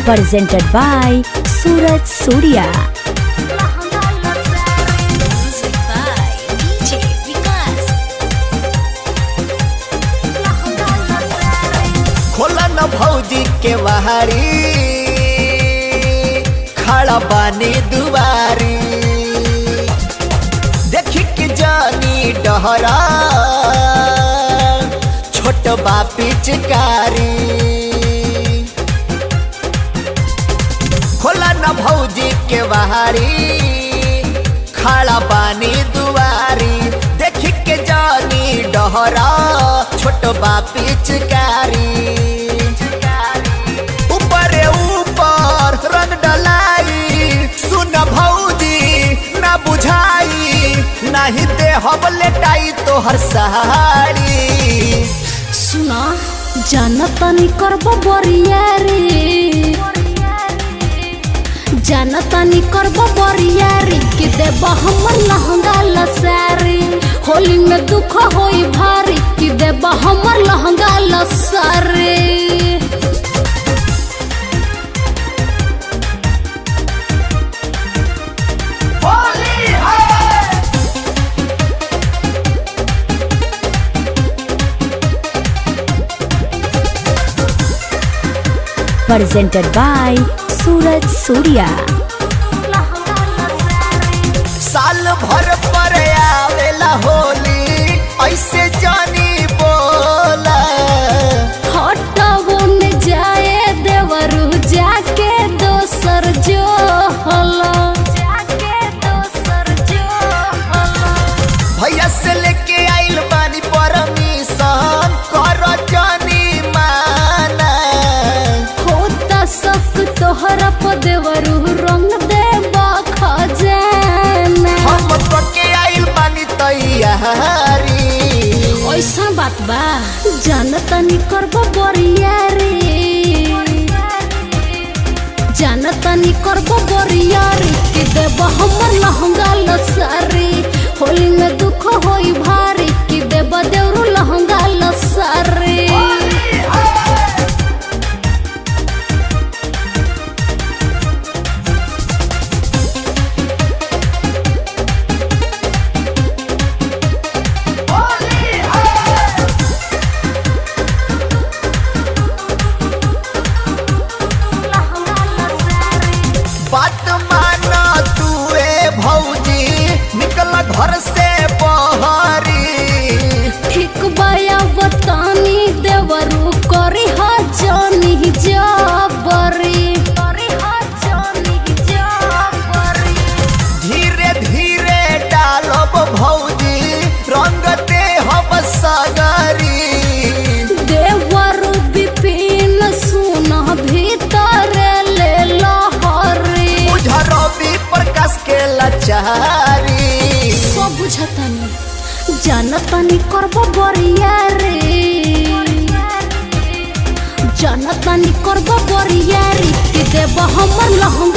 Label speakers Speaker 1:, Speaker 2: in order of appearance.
Speaker 1: presented by Suraj Surya.
Speaker 2: Music by DJ Vikas.
Speaker 3: खोला न भौजी के वहारी खड़ा बानी दुआरी देखी कि जानी डहरा छोट बा पिचकारी खोला न भौजी के वहारी खड़ा बानी दुआरी देखी के जानी डहरा छोट बा पिचकारी ऊपरे ऊपर रंग डलाई सुन भौजी ना बुझाई नाही दे हब लेटाई तोहर साड़ी
Speaker 2: सुना जानतानी करबो बरियारी जानतानी करबो बरियारी कि देब हमर लहंगा लसारी होली में दुख होई भारी कि देब हमर लहंगा लसारी
Speaker 1: Presented by Suraj Surya.
Speaker 3: साल भर पर आवेला होली ऐसे जानी बोला
Speaker 2: हटवो न जाए देवरू जाके दोसर जो हला जाके दोसर जो हला
Speaker 3: भैया से लेके आइल बानी परमिशन कर जानी माना
Speaker 2: होता सब तोहरा प देवरू रंग देबा खजाना
Speaker 3: हम पके आइल बानी तैयारी
Speaker 2: ऐसा बात बा जानतानी करबो बरियारी जानतानी करबो बरियारी कि देब हमर लहंगा लसारी होली में दुख होई भारी कि देब देवरू लहंगा लसारी
Speaker 3: बात माना तू ए भौजी निकल घर से बहरी
Speaker 2: ठीक बाया बतानी देवरू करी हा जानी जाबरी करी हा जानी जाबरी
Speaker 3: धीरे धीरे डालब भौजी रंग दे हम सगरी
Speaker 2: देवरू विपिन सुन भीतर ले लहरी
Speaker 3: रवि प्रकाश के लाचारी
Speaker 2: सब बुझतानी जानतानी करबो बरियारी जानतानी करबो बरियारी कि देब हमर लहंगा